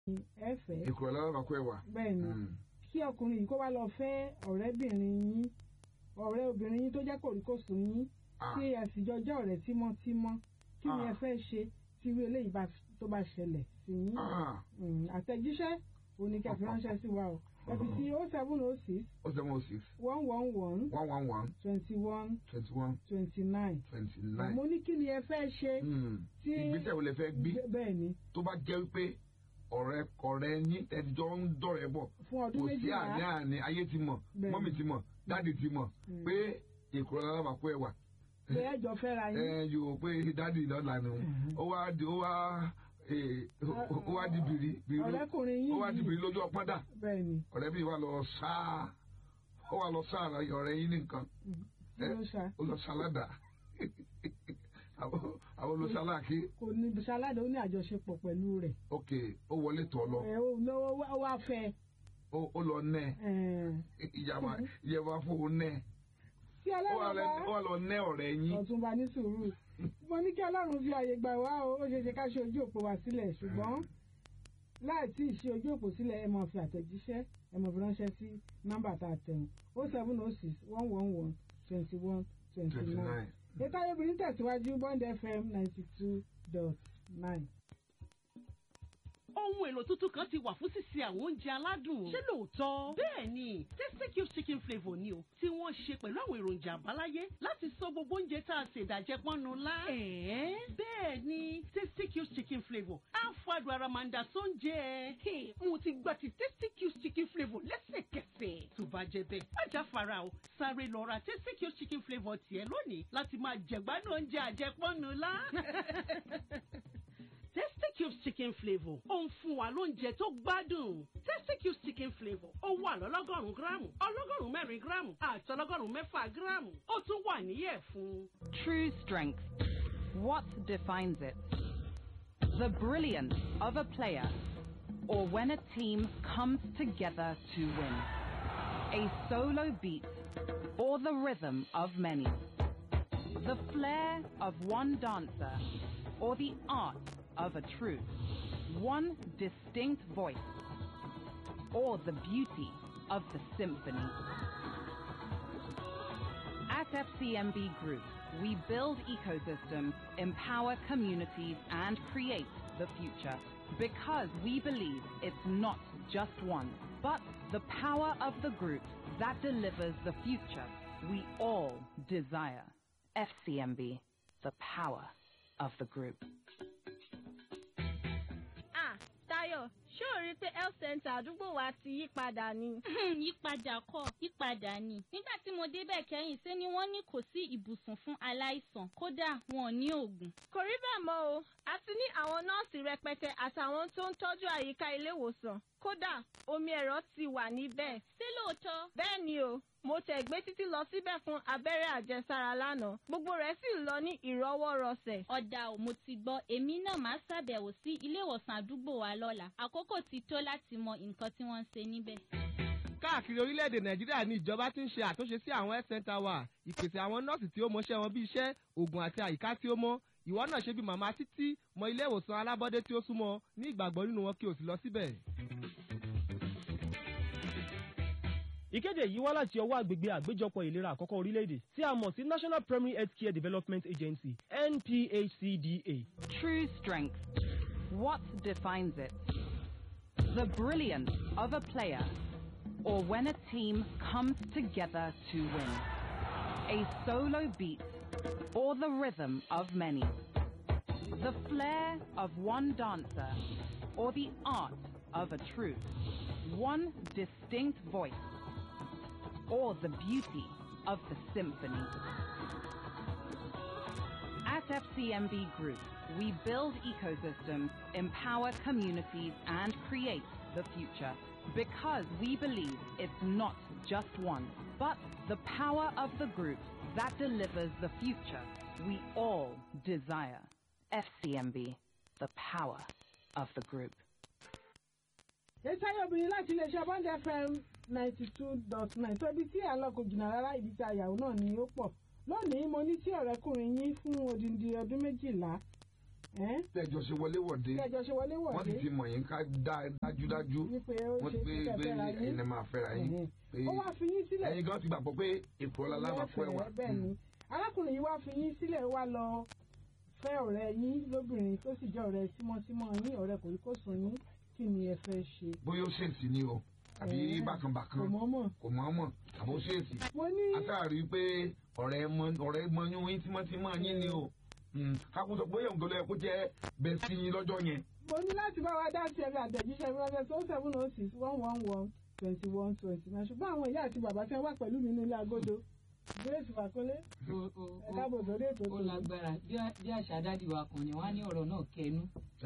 ẹ fẹ́ ìkùrọ̀ lára bàkú ẹ̀wà. bẹ́ẹ̀ ni Mm. kí ọkùnrin yìí kó wá lọ fẹ́ ọ̀rẹ́bìnrin yín ọ̀rẹ́ obìnrin yín tó jẹ́ kòríkòsùn yín Ah. tí ẹ sì jọjọ́ ọ̀rẹ́ tímọ́tímọ́ kí ni Ah. ẹ fẹ́ ṣe tí irú eléyìí bá tó bá ṣẹlẹ̀ sí yín Ah. Mm, àtẹ̀jíṣẹ́ oníkẹ́fì ránṣẹ́ sí wa o ẹ fi sí oh seven oh six ó seven oh six one one one one one one twenty one twenty one twenty nine twenty nine. mo ní kí ni ẹ fẹ́ ṣe tí ìgbésẹ̀ wo lẹ fẹ́ gbé Bẹ́- bẹ́ẹ̀ ni tó bá jẹ́ wípé ọ̀rẹ́ ọ̀rẹ́ yín ẹ̀dìjọ́ ń dọ̀rẹ́ bọ̀ fún ọdún kò sí méjìlá àní àní ayé ti mọ̀ Bẹ́ẹ̀ni. mọ́mì ti mọ̀ dáàdì ti mọ̀ Mm. pé ìkùrọ̀ lára bàkú ẹ̀wà. pé ẹjọ́ fẹ́ra ẹ yín yóò pé dáàdì lọ́la ni Mhm. ó wá di ó wá eh, ó wá di bìrì bìrì ọ̀rẹ́kùnrin yín ó wá di yìí bìrì lójú ọpọ́n dà bẹ́ẹ̀ ni ọ̀rẹ́ bí wà lọ sáà ó wà lọ sáà ọ̀rẹ́ yín nìkan Mm. kí ló ṣá ó lọ sáládà àwọn àwọn olùsáláàkì kò ní ṣaládà ó ní àjọṣepọ̀ pẹ̀lú rẹ̀ ok ó wọlé tọ̀ lọ ẹ ó lọ ó wá fẹ́ ó ó lọ nẹ ẹ ìjàmbá ìjẹba fún un nẹ tí ó wà ọlọ́run lẹ- ó bá wà lọ nẹ ọ̀rẹ́ yín ọ̀túnba ní sùúrù mo ní kí ọlọ́run fi àyè gbà wá o ó ṣeé ṣe ká ṣe ojú òpó wa sílẹ̀ ṣùgbọ́n láì tí ì ṣe ojú òpó sílẹ̀ ẹ máa fi àtẹ̀jíṣẹ́ ẹ máa fi ránṣẹ́ sí nọ́mbà tá a tẹ̀wọ̀n o seven o six one one one twenty one twenty twenty nine nine ètò ayébìnrin tẹ̀síwájú bond fm ninety two dot nine. ohun èlò tuntun kan ti wà fún sísè àwọn oúnjẹ aládùn. ṣé lóòótọ́? bẹ́ẹ̀ ni tasty cube chicken flavour ni o tí wọ́n ṣe pẹ̀lú àwọn èròjà àbáláyé láti sọ gbogbo oúnjẹ tá a ṣe ìdàjẹ́ pọ́nnu lá. ẹ̀ẹ́ bẹ́ẹ̀ ni tasty cube chicken flavour á fàdùn ara máa ń da sóúnjẹ. Hey, mo ti gba ti tasty cube chicken flavour lẹ́sẹ̀kẹsẹ̀. tó bá jẹ bẹ́ẹ̀ ajá fara o sáré lọ ra tasty cube chicken flavour tiẹ̀ lónìí láti máa jẹ̀gbádùn oúnjẹ àjẹpọ́nnu lá. Tasty Cubes chicken flavour ó ń fún wa lóúnjẹ tó gbádùn. Tasty Cubes chicken flavour ó wà lọ́lọ́gọ́rùn-ún gíráàmù ọlọ́gọ́rùn-ún mẹ́rin gíráàmù àti ọlọ́gọ́rùn-ún mẹ́fà gíráàmù ó tún wà níyẹ̀ fún. True strength. What defines it? The brilliance of a player, or when a team comes together to win. A solo beat, or the rhythm of many. The flair of one dancer, or the art of a troupe. One distinct voice, or the beauty of the symphony. At FCMB Group, we build ecosystems, empower communities, and create the future. Because we believe it's not just one, but the power of the group that delivers the future we all desire. FCMB, the power of the group. Ah, Táyọ̀, ṣé o rí i pé health center àdúgbò wa ti yí padà ni? yípadà kọ́ yípadà ni nígbà tí mo débẹ̀ kẹ́yìn ṣé ni wọ́n ní kò sí ibùsùn fún aláìsàn kódà wọn ò ní oògùn. Kò rí bẹ́ẹ̀ mọ́ o, a ti ní àwọn nọ́ọ̀sì rẹpẹtẹ àtàwọn tó ń tọ́jú àyíká ilé ìwòsàn. Kódà, omi ẹ̀rọ ti wà níbẹ̀. ṣé lóòótọ́ Bẹ́ẹ̀ ni o, mo tẹ̀ gbé títí lọ síbẹ̀ fún abẹ́rẹ́ àjẹsára lánàá. Gbogbo rẹ̀ sì lọ ní ìrọwọ́rọsẹ̀. ọ̀dà ò mo ti gbọ́ èmi náà máa ṣàbẹ̀wò sí ilé ìwòsàn àdúgbò wa lọ́la àkókò ti tó láti mọ nǹkan tí wọ́n ń ṣe níbẹ̀. káàkiri orílẹ̀-èdè nàìjíríà ni ìjọba ti ń ṣe àtúnṣe sí àwọn health center wa ìpèsè àwọn nọ́ọ̀sì tí ó mọṣẹ́ wọn bí iṣẹ́ oògùn àti àyíká tí ó mọ́ ìwọ náà ṣe bí màmá títí mọ ilé ìwòsàn alábọ́dé tí ó súnmọ́ ní ìgbàgbọ́ nínú wọn kí o sì lọ síbẹ̀. ìkéde yìí wá láti ọwọ́ àgbègbè àgbéjọpọ̀ ìlera àkọ́kọ́ orílẹ̀-èdè tí a mọ̀ sí national primary health care development agency nphcda. True strength. What defines it? The brilliance of a player, or when a team comes together to win. A solo beat, or the rhythm of many. The flair of one dancer, or the art of a troupe. One distinct voice, or the beauty of the symphony. At FCMB Group, we build ecosystems, empower communities, and create the future. Because we believe it's not just one, but the power of the group that delivers the future we all desire. FCMB, the power of the group. ètò ayébìnrin láti iléeṣẹ́ bond fm ninety two dot nine tó ibi tí àlọ́kò jìnnà rárá ibi tí àyàwó náà ni ó pọ̀ lónìí mo ní tí ọ̀rẹ́kùnrin yín fún odindi ọdún méjìlá ẹ́ tẹjọ ṣe wọléwọ̀de kẹjọ ṣe wọlé wọ́n sì wọ̀dé ti mọ̀ yín ká dá- dájúdájú wípé ó wọ́n ṣe ti pé kíkẹ́ pé fẹ́ra ẹ̀yin yín lè máa fẹ́ra yín Ẹ̀hẹ́n. pé ó wá fi yín sílẹ̀ ẹ̀yin gan ti gbàgbọ́ pé èkó ọlá lábàá fún ẹwà lẹ́fẹ̀ẹ́ bẹ́ẹ̀ ni arákùnrin yìí wá fi yín sílẹ̀ wá lọ fẹ́ ọ̀rẹ́ yín lóbìnrin tó sì jẹ́ ọ̀rẹ́ tímọ́tímọ́ yín ọ̀rẹ́ kò rí kó sùn yín kí ni ẹ fẹ́ ṣe. bóyá ó ṣèèsì ni o àbí Ẹ̀hẹ́n. bákanbàkan kò mọ́ mọ̀. kò mọ̀ ọ́n mọ̀ àbó ṣèèsì mo ní látàrí pé ọ̀rẹ́ mọ ọ̀rẹ́ mọyún yín tímọ́tímọ́ yín ni o kákó sọ pé òun tó lọ kó jẹ́ bẹ́ẹ̀ sí yín lọ́jọ́ yẹn mo ní láti bá wa dá sí ẹbí àtẹ̀jíṣẹ́ rọ́bẹ̀ tó seven oh six one one one twenty one twenty nine ṣùgbọ́n àwọn ìyá àti bàbá tí wọ́n wà pẹ̀lú mi nílé agodo grace fakole ó- ó- ẹ káàbọ̀ sórí ètò ó tòun. lágbára bí a- bí àṣà dádì wa kan ni wọn á ní ọ̀rọ̀ náà kẹnu.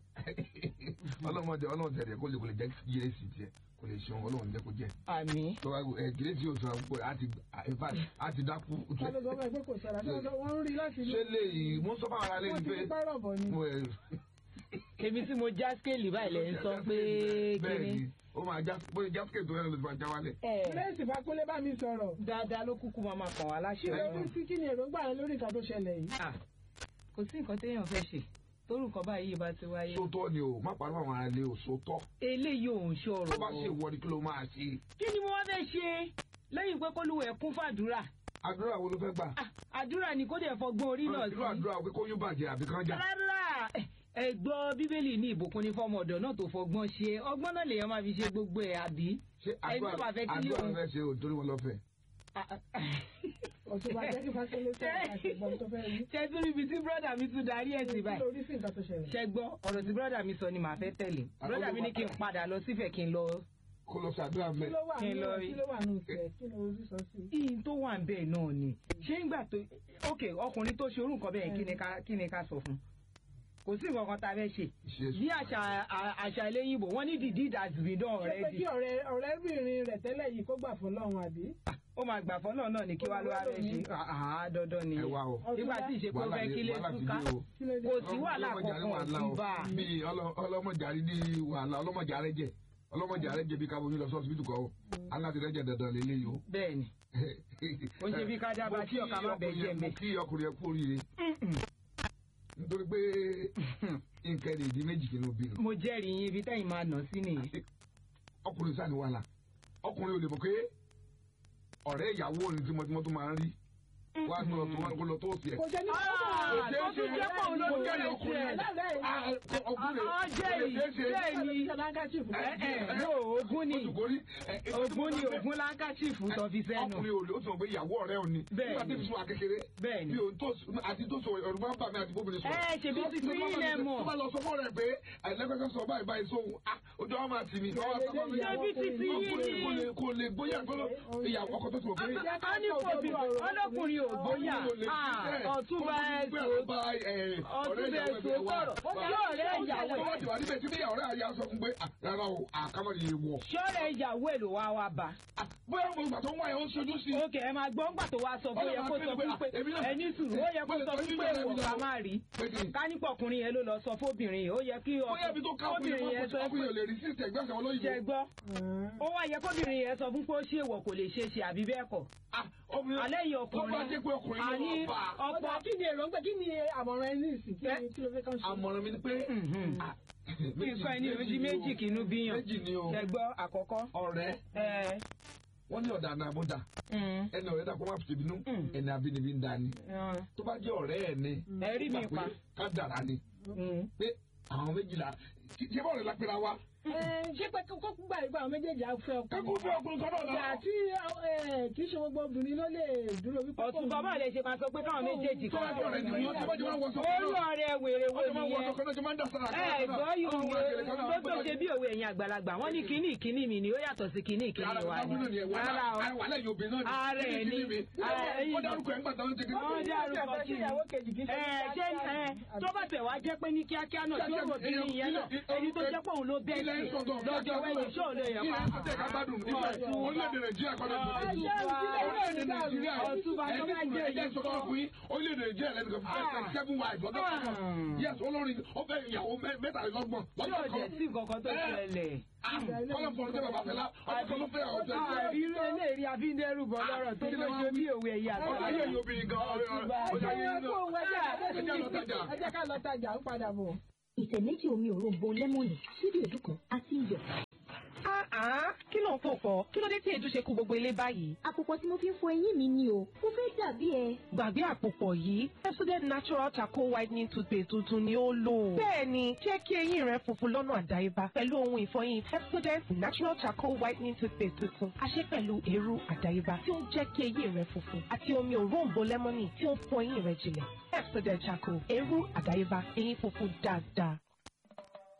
ọlọ́mọdé ọlọ́mọdé rẹ̀ kó lè kó lè jẹ́ gírèsì tiẹ̀ kó lè ṣeun ọlọ́run jẹ́ kó jẹ́ àmì. tó bá ẹ gírèsì yóò sọ pé a ti in fact a ti dákú ká ló sọ fún ẹ pé kò sọ̀rọ̀ àti ọjọ́ wọn ń rí láti ṣé lè yìí mo sọ fún ara lé wọ́n ní ti pé fi pẹ́rọ̀ bọ̀ ni. mo ẹ èmi tí mo já skéèlì báyìí lẹ ń sọ pé bẹ́ẹ̀ kíní. ni ó máa já bóyá jásikè tó yẹn ló ti máa já wálẹ̀. ẹ grace fakole bá mi sọ̀rọ̀ dáadáa ló kúkú máa máa kàn wá kí láṣẹ ló Ọlọ́run. ní sí kí ni èròǹgbà rẹ lórí nǹkan tó ṣẹlẹ̀ yìí. Ah, kò sí nǹkan téèyàn fẹ́ ṣe tórúkọ báyìí bá ti wáyé. sótọ́ ni o má pariwo àwọn ará ilé o sótọ́ eléyìí ò ń ṣọ̀rọ̀. tó bá ṣe ìwọ ni kí ló máa ṣe kí ni mo wá fẹ́ ṣe lẹ́yìn pé kólúwẹ̀ kún fàdúrà. àdúrà wo ló fẹ́ gbà Ah, àdúrà ni kó dẹ̀ fọgbọ́n orí náà àdúrà sí. àdúrà pé kó yún bàjẹ́ àbí kán jà rárá ẹ gbọ́ bíbélì ní ìbùkún ní fọ́mọ ọ̀dọ̀ náà tó fọgbọ́n ṣe ọgbọ́n náà lèèyàn máa fi ṣe gbogbo ẹ̀ àbí. ṣé ẹni tó bá àdúrà fẹ́ kí àdúrà lóun- fẹ́ ṣe o torí wọn lọ́fẹ̀ẹ́. ọ̀tún bá jẹ́ kí fakole sọ̀rọ̀ àti ìgbọ̀n tó fẹ́ rí. ṣe tún níbi tí bírọ́dà mi tún darí ẹ̀ sí kí báyìí. ló rí sí nǹkan tó ṣẹlẹ̀. ṣe gbọ́ ọ̀rọ̀ tí bírọ́dà mi sọ ni màá fẹ́ tẹ̀lé bírọ́dà mi ní kí n padà lọ sífẹ̀ kí n lọ. kó lọ ṣàdúrà kí mẹ́. ló wà Kí nínú ló rí? kí ló wà nínú tẹ̀ kí ló rí sọ sí. ìyìn tó wà bẹ́ẹ̀ náà ni ṣé ń gbà tó ok ọkùnrin tó ṣe orú nǹkan bẹ́ẹ̀ kí ni ká- kí ni ká sọ fún kò sí nǹkan kan tá a fẹ́ ṣe Ṣe bí àṣà à- àṣà eléyìnbó wọ́n ní the deed has been done ṣé pé already kí ọ̀rẹ́ ọ̀rẹ́bìnrin rẹ̀ tẹ́lẹ̀ yìí kó gbà fún lọ́run àbí. ó máa gbà fọ́nà náà ni kí wá ló wá fẹ́ ṣe àá dandan ni ẹ wá o nígbà tí ìṣe pé ó wàhálà fẹ́ ti kílé wàhálà ti túká dé o. kí ló dé. kò sí wàhálà Ọlọ́mọjà ní kankan wàhálà sí o. bá a. bí ọlọ- ọlọ́mọjàrí ní wàhálà ọlọ́mọjàrẹ́ jẹ ọlọ́mọjàrẹ́ jẹ bí kábomi lọ sọ́ọ̀sì bìtùkọ́ o aláàtìrẹ́jẹ dandan lélẹ́yìí o. bẹ́ẹ̀ ni Ó ń ṣe bí ká dábàá tí ọ̀ka má bẹ̀ jẹ́ mo mbẹ́. kí ọkùnrin ẹ kú oríire nítorí pé nǹkan ẹni ìdí méjì kìíní obìnrin mo jẹ́rìí yín ibi tẹ́yìn máa nà sí nìyí. ọkùnrin sáà ní wàhálà ọkùnrin ò lè mọ̀ pé ọ̀rẹ́ ìyàwó ni tímọ́tímọ́ tó máa ń rí wá lọ tó wá lọ tó sí ẹ̀. kò jẹ́ ní Ah, tó tún jẹ́ pọ̀ òun ló Mo tún jẹ́rìí jẹ́ ọkùnrin tiẹ̀. Ah, ọkùnrin Ah, jẹ́rìí jẹ́rìí ẹ ẹ no ogun ni ogun ni ogun láńkàchífù tó fi sẹ́nu. ọkùnrin ò lè ó sọ pé ìyàwó ọ̀rẹ́ òní Bẹ́ẹ̀ nígbà tí ni. fi sún akékeré Bẹ́ẹ̀ ni. bí òun tó àti tó sọ ọ̀rọ̀ máa ń bà mí àti bóbìnrin sọ. Ẹ, ṣèbí ti fi yín lẹ mọ̀. tó bá lọ sọ fún ọ̀rẹ́ pé ẹlẹ́gbẹ́sẹ̀ sọ báyìí báyìí sóhun ah ojú àwọn máa tì mí. Ṣebí ti fi yín ọkùnrin kò ní. lè kò lè bóyá tó lọ ìyàwó ọkọ tó ti wọ̀ pé. a ní fòbí ọlọ́kùnrin ò bóyá ọ̀túnba ẹ̀sùn ọ̀túnba ẹ̀sùn sọ̀rọ̀ yóò rẹ̀ ìyàwó tó bá ti wà níbẹ̀ tí bí ọ̀rẹ́ àyà sọ fún pé ah, rárá o àkàmọ́ ni èèwọ̀. ṣọ́ọ̀rẹ̀ ìyàwó ẹ̀ ló wá wá bá. Ah, bóyá mo ìgbà tó ń wáyé ó ń ṣojú sí i. Ókè ẹ máa gbọ́ ńgbà tó wá sọ fún yẹ kó sọ fún pé ẹni sùúrù ó yẹ kó sọ fún pé ìwọ ká má rí. kánípọ̀ ọkùnrin yẹn ló lọ sọ fóbìnrin yìí ó yẹ kí bóyá ibi tó ká ọkùnrin ọkùnrin yẹn sọ ọkùnrin pé ò lè rí sí ìtẹ̀gbẹ́sẹ̀ wọn lóyìnbó. jẹ gbọ́ ó wá yẹ kóbìnrin yẹn sọ fún pé ó ṣe èèwọ̀ kò lè ṣe é ṣe àbí bẹ́ẹ̀ kọ́. Ah, obìnrin- alẹ́ yìí tó bá jẹ́ pé ọkùnrin ọkùnrin ló àní lọ bá a. ọ̀pọ̀ ọ̀pọ̀ kí ni èròǹgbà kí ni àmọ̀ràn ẹni ìsìn kí ni kí ló fẹ́ kàn ṣe. àmọ̀ràn mi ni pé Mhm. ah, nǹkan ẹni ojú ni méjì o. kìínú bíyàn méjì ni o jẹ gbọ́ àkọ́kọ́. ọ̀rẹ́ ẹ wọ́n ní ọ̀dà náà bódà mm, ẹni ọ̀rẹ́ dàpọ̀ máa fi tèmi nú Mm. ẹni abínibí ń dání mm, tó bá jẹ́ ọ̀rẹ́ ẹ̀ ni ẹ rí mi gbà pa. pé ká dàrá ni Mm. pé àwọn méjìlá kí- ṣé bọ́ọ̀rẹ́ la pera wa Ẹ, ṣé pé kókó gbà ìgbà àwọn méjèèjì á fẹ́ ọkọ. kíkú fún ọkùnrin kan náà ìgbà náà. tí ẹ, kì í ṣe gbogbo obìnrin ló lè dúró wípé. ọ̀tún bàbá rẹ̀ ṣe máa sọ pé káwọn méjèèjì tó bá jẹ́ ọ̀rẹ́ ni wọ́n tó bá jẹ́ wọ́n wọ́sọ olú ọ̀rẹ́ wèrè wo wọ́n máa wọ́sọ nìyẹn. kan náà jọ máa ń dà sára ẹ gbọ́ yóò wo tó tó ṣe bí òwe ẹ̀yin àgbàlagbà wọ́n ní kíní ìkíní mi ni ó yàtọ̀ sí kíní ìkíní wa ni rárá o wàhálà yóò bẹ náà ni Ààrẹ kíni ni. kíni mi Ààrẹ yìí. ó dárúkọ ẹ̀ ń gbàtà ó ti kíni. Wọ́n dárúkọ kí ni. ìyàwó kejì kì í ṣe. ẹ ṣé ẹ tó bá tẹ̀ wá jẹ́ pé ní kíákíá náà tí ó rò bí ní ìyẹn náà ẹni tó jẹ́ pé òun ló bẹ́ẹ̀ ilẹ̀ ẹ̀ sọ̀tọ̀ lọ́jọ́ wẹ́yìn ṣó lè yẹ kí pa. ẹ̀ sọ̀tẹ̀ ká gbádùn nígbà orílẹ̀-èdè nàìjíríà kọ́ni orílẹ̀-èdè nàìjíríà ẹ̀jẹ̀ sọ̀tọ̀ fún yín orílẹ̀-èdè nàìjíríà lẹ́nu kan fún seven wives ọ̀dọ́ kan yes olórin ó fẹ́ ìyàwó mẹ́tàlélọ́gbọ̀n yóò lọ́jọ́ jẹ́ kan sí nǹkan tó ṣẹlẹ̀. kọ́lọ̀ fọ́n tẹ́ bàbá fẹ́lá ọ̀dọ́ kan ló fẹ́ ọ̀dọ́ kan irú eléyìí àfíndẹ́rù bọ̀ lọ́rọ̀ tó ló ṣe bí òwe ẹ̀yà ọ̀dọ́ ayé yóò bí gan ọ̀dọ́ ayé yóò ẹ̀jẹ̀ lọ tajà. ẹ jẹ́ ká lọ tajà ń padà bọ̀. ìtẹ̀ méjì omi òróǹbó lẹ́mọ̀nì síbi èdú kan àti iyọ̀. kí ló ń fò fọ kí ló dé tí èdú ṣe kú gbogbo ilé báyìí. àpòpọ̀ tí mo fi ń fọ eyín mi ni o mo fẹ́ dàbí ẹ. gbàgbé àpòpọ̀ yìí Pepsodent natural charcoal whitening toothpaste tuntun ni ó lò. bẹ́ẹ̀ni jẹ́ kí eyín rẹ funfun lọ́nà àdáyébá pẹ̀lú ohun ìfọyín Pepsodent natural charcoal whitening toothpaste tuntun a ṣe pẹ̀lú eérú àdáyébá tí ó ń jẹ́ kí eyín rẹ funfun àti omi òróǹbó lẹ́mọ́nì tí ó ń fọ eyín rẹ jinlẹ̀ Pepsodent charcoal eérú àdáyébá eyín funfun dáadáa.